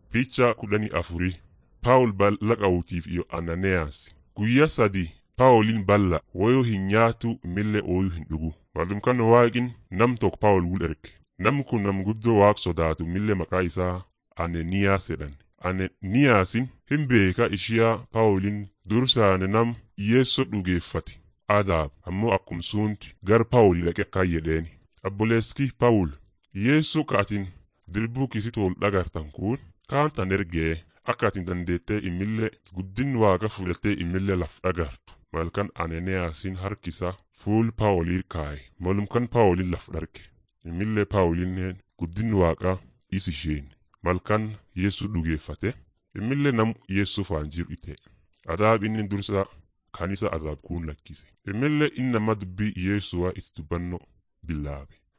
Picha kudhanii afurii Paawul bal'a qawutiif iyo Anaaniyaas. Guyyaa sadii Paawuliin bal'a wayoo hin nyaatu imillee ooyuu hin dhugu. Maalum kan waaqin nam tokko Paawul wul erge. Namni kun nam guddoo waaq sodaatu imillee maqaa isaa Ananiyaas jedhan. Ananiyaasin hin beeka ishiyaa Paawuliin dursaane nam Yeessoo dhugeeffate. Adaab ammoo akkum suunti gar Paawulii dhaqe akkaan jedheeni. Abboleeskii Paawul Yeessoo kaatiin dirbuu kisitu ol dhagartan kun kaan tan ergee akka atin dandeettee imillee guddin waaqa fudhattee imillee laf dhagartu. Malkan Ananiyaasin harkisa fuul Paawulii kaaye. Malumkan Paawuliin laf dharge. Imillee Paawuliin guddin waaqaa is isheen. Malkan Yeessuu dhugeeffate. Imillee nam Yeessuu faan jiru ite. Adaab inni dursa kanisa adaab kuun lakkise. Imillee inni nama dubbii Yeessuwaa itti dubbannoo billaabe.